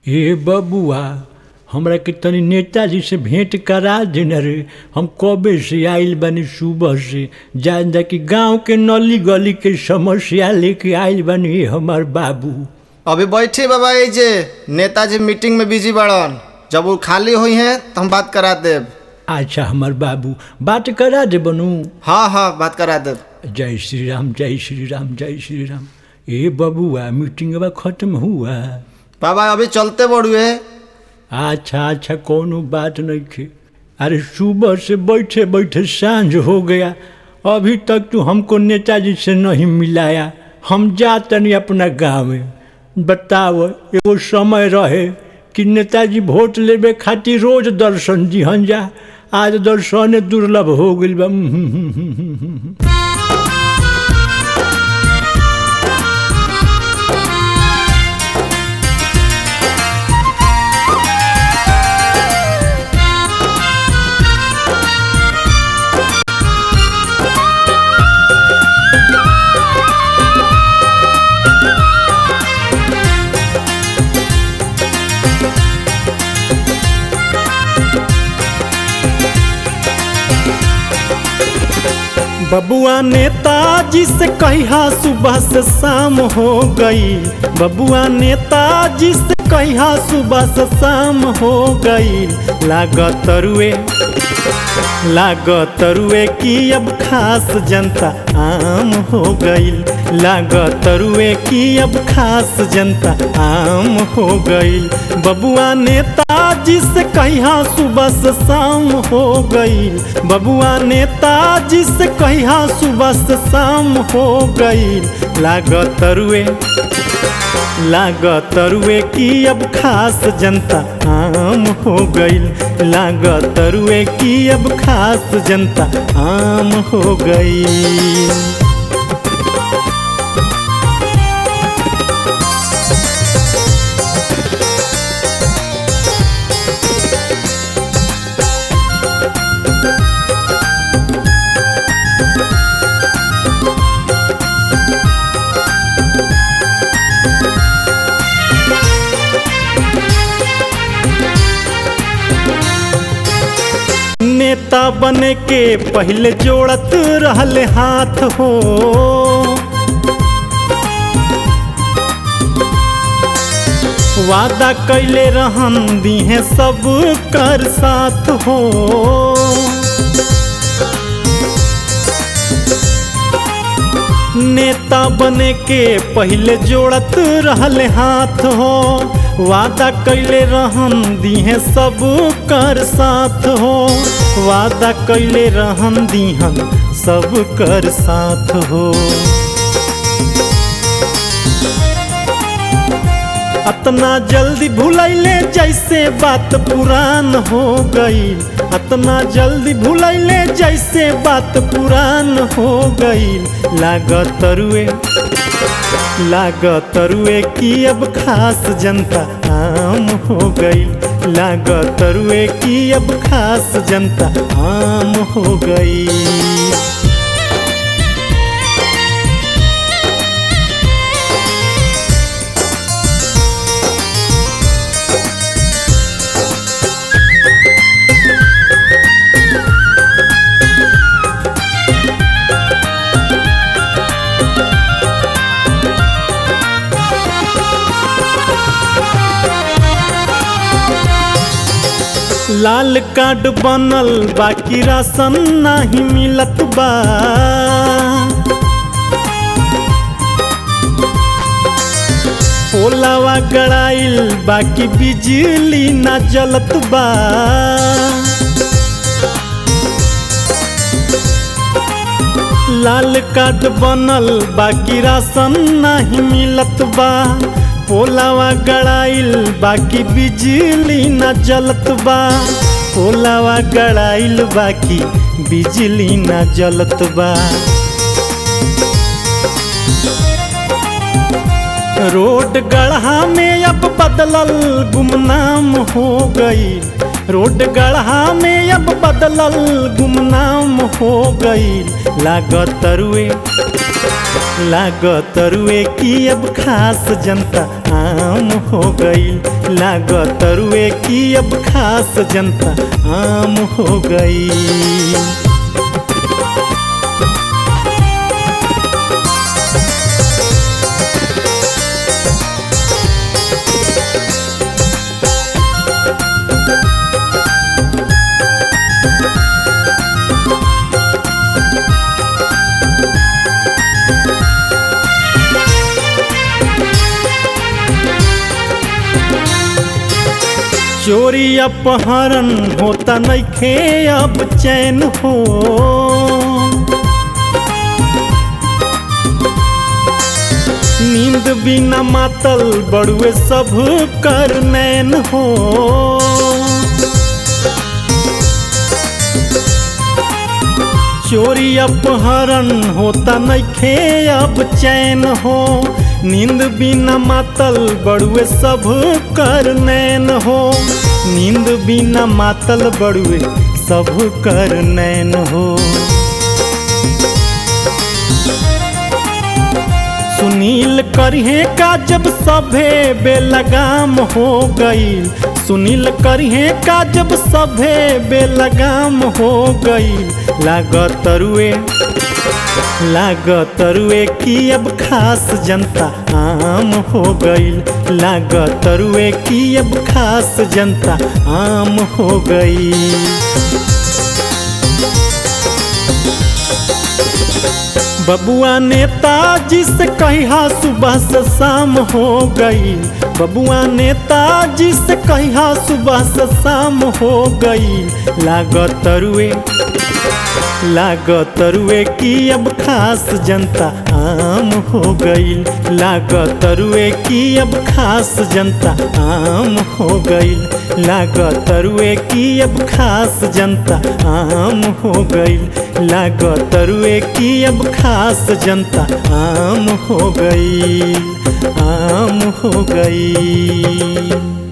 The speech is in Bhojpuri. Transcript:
ए बबुआ हमरा के तनी नेताजी से भेंट करा देना रे हम कबे से आइल बानी सुबह से जान जा कि गांव के नली गली के समस्या लेके आइल बानी हमार बाबू अभी बैठी बाबा ये जे नेताजी मीटिंग में बिजी बड़न जब वो खाली हुई हैं तो हम बात करा देब अच्छा हमार बाबू बात करा दे बनू हाँ हाँ बात करा देब जय श्री राम जय श्री राम जय श्री राम ए बबुआ मीटिंग खत्म हुआ बाबा अभी चलते बड़ुए अच्छा अच्छा कोनो बात नहीं थे अरे सुबह से बैठे बैठे सांझ हो गया अभी तक तू हमको नेताजी से नहीं मिलाया हम जा तनी अपना गाँव में बताओ एगो समय रहे कि नेताजी वोट लेबे खातिर रोज दर्शन दिहन जा आज दर्शन दुर्लभ हो गइल बा बबुआ नेताजी से कहिया सुबह से शाम हो गई बबुआ नेताजी से कहिया सुबह से शाम हो गई लागत रुए लागत रुए की अब खास जनता आम हो गई लागत रुए की अब खास जनता आम हो गई बबुआ नेताजी से कहिया सुबह से शाम हो गई बबुआ नेताजी से कहिया सुबह से शाम हो गई लागत रुए लागत रुए की अब खास जनता आम हो गई लागत रुए की अब खास जनता आम हो गई नेता बने के पहले जोड़त रहले हाथ हो वादा कैले रहन दिहे सब कर साथ हो नेता बने के पहले जोड़त रहले हाथ हो वादा कैले रहन दिहे सब कर साथ हो वादा कैले रहन दिहन सब कर साथ हो अतना जल्दी भूलैले जैसे बात पुरान हो गई अतना जल्दी भूलैले जैसे बात पुरान हो गई लागत रुए लागत रुए की अब खास जनता आम हो गई लागत रुए की अब खास जनता आम हो गई लाल कार्ड बनल बाकी राशन नाही मिलत बा ओलावा गड़ाइल बाकी बिजली ना जलत बा लाल कार्ड बनल बाकी राशन नाही मिलत बा पोलावा गड़ाइल बाकी बिजली न जलत बा पोलावा गड़ाइल बाकी बिजली न जलत बा रोड गढ़ा में अब बदलल गुमनाम हो गई रोड गढ़ा में अब बदलल गुमनाम हो गई लागत रुए लागत रुए की अब खास जनता आम हो गई लागत रुए की अब खास जनता आम हो गई चोरी अपहरण होता नइखे अब चैन हो नींद बिना मातल बड़ुए सब कर नैन हो चोरी अपहरण होता नइखे अब चैन हो नींद बिना मातल बड़ुए सब कर नैन हो नींद बिना मातल बड़ुए सब कर नैन हो सुनील करिहे का जब सभे बेलगाम हो गईल सुनील करिहे का जब सभे बेलगाम हो गईल लागत रुए लागत रुए की अब खास जनता आम हो गईल लागत रुए की अब खास जनता आम हो गई बबुआ नेताजी से कहिया सुबह से शाम हो गई बबुआ नेताजी से कहिया सुबह से शाम हो गई लागत रुए लागत रुए की अब खास जनता आम हो गईल लागत रुए की अब खास जनता आम हो गईल लागत रुए की अब खास जनता आम हो गईल लागत रुए की अब खास जनता आम हो गईल आम हो गईल